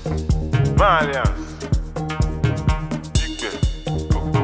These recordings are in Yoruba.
Valiance. Igbe. Koko.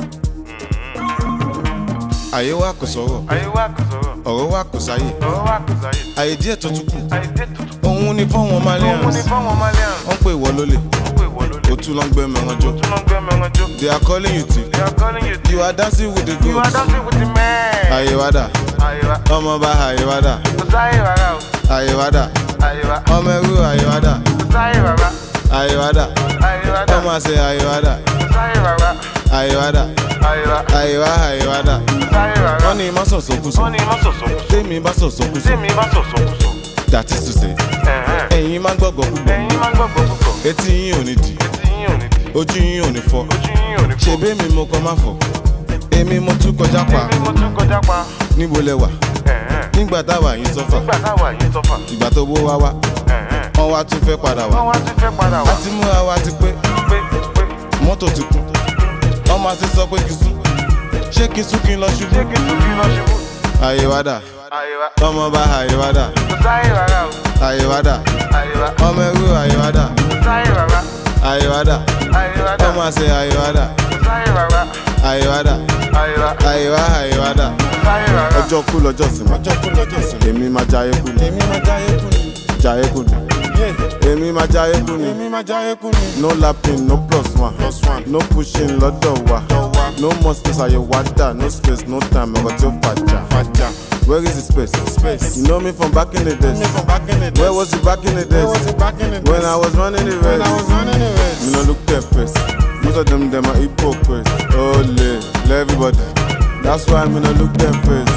àyè wa kò sọ̀rọ̀ Ayé wa kò sọ̀rọ̀. ọ̀rọ̀ wa kò sáyè Ọ̀rọ̀ wa kò sáyé. àyè díẹ̀ tó tún kù Ayé dé tutù. òun ni fọ́wọ́n Òun ni malians fáwọn Malians. wọ́n pè wọ́ lólè Wọ́n pè wọ́n lólè. ó tún lọ ń gbé mẹ́ran jọ Tún lọ gbé mẹ́ran jó. they are calling you thief They are calling you you are dancing with the You are goats dancing with the man. àyè wa dà Ayé wa. ọmọ bá àyè wa dà Kò sáyé rárá o. àyè wa dà Ayé wa. ọmọ ẹrú àyè wa dà Kò sáyé rárá. àyè wa dà Ayé wa dà. ọmọ àṣẹ àyè wa dà Kò sáyé rárá. àyè wa dà Ayé wa. àyè wa àyè wa dà Kò sáyé rárá. wọ́n ní má sọ̀sọ̀ kú sọ Wọ́n ní má sọ̀sọ̀ kù sọ. tèmi bá sọ̀sọ̀ kú sọ Tèmi bá sọ̀sọ̀ kù sọ. that is to say Ẹ̀hẹ́n. ẹ̀yin máa ń gbọ́gbọ́ púpọ̀ Ẹ̀yin máa ń gbàgbọ́ púpọ̀. etí yín ò ní dì Etí yín ò ní di. ojú yín ò ní fọ́ Ojú yín ò ní fọ́. ṣebí mi mo kọ má fọ èmi mo tún kọjá pa Èmi mo tún kọjá pa. níbo lẹ wà Ẹ̀hẹ́n. nígbà táwa yín sọfà Nígbà táwa yìí sọ́fà. ìgbà tó bó wá wá Ẹ̀hẹ́n. wọn wá tún fẹ́ padà Wọ́n wá wá tún fẹ́ padà a wá. ti múra wa ti pé Pé pé mọ́tò ti kún ọmọ àti sọ pé kì í sún ṣé kì í sún kí n lọ ṣé ṣubú kí n tún kí lọ ṣubú? àyè wá dà Ayé wa. ọmọ bá àyè wá dà Kò sáyé rárá o. àyè wá dà Ayé wa. ọmọ ẹrú àyè wá dà Kò sáyé rárá. àyè wá dà Ayé wa dà. ọmọ àṣẹ àyè wá dà Kò sáyé rárá. àyè wá dà Ayé wa. àyè wá àyè wá dà. Kò sáyé rárá. ọjọ́ kú lọ́jọ́ sinmi ọjọ́ kú lọ́jọ́ sinmi èmi máa jayé kú ni èmi máa jayé kú ni jayé kú ni èmi máa jayé kú ni èmi máa jayé kú ni. no lapping no plus one plus one no pushing lọ́dọ̀ wa no more space àyè wá dà no space no time ọ̀rọ̀ tí ó fàjà fàjà where is the space space you know me from back in the days from back in the days where was you back in the days where was you back in the days when I was running the race when I was running the race me no look their face most of them dem are hypocrites ole le everybody that's why me no look their face.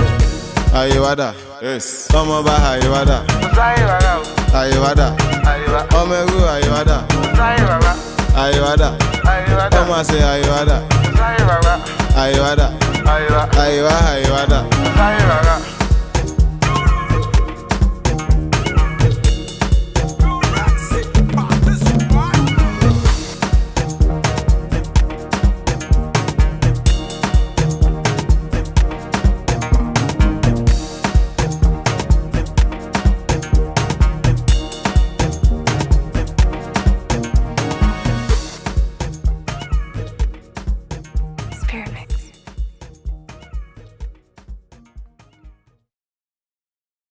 Ayé wa dà. Yes. Ọmọ bá ayé wa dà. Kò sáyé rárá o. Ayé wa dà. Ayé wa. Ọmọ ẹrú ayé wa dà. Kò sáyé rárá. Ayé wa dà. Ayé wa dà. Ọmọ àṣẹ ayé wa dà. Kò sáyé rárá. Ayé wa dà. Ayé wa. Ayé wa ayé wa dà. Kò sáyé rárá.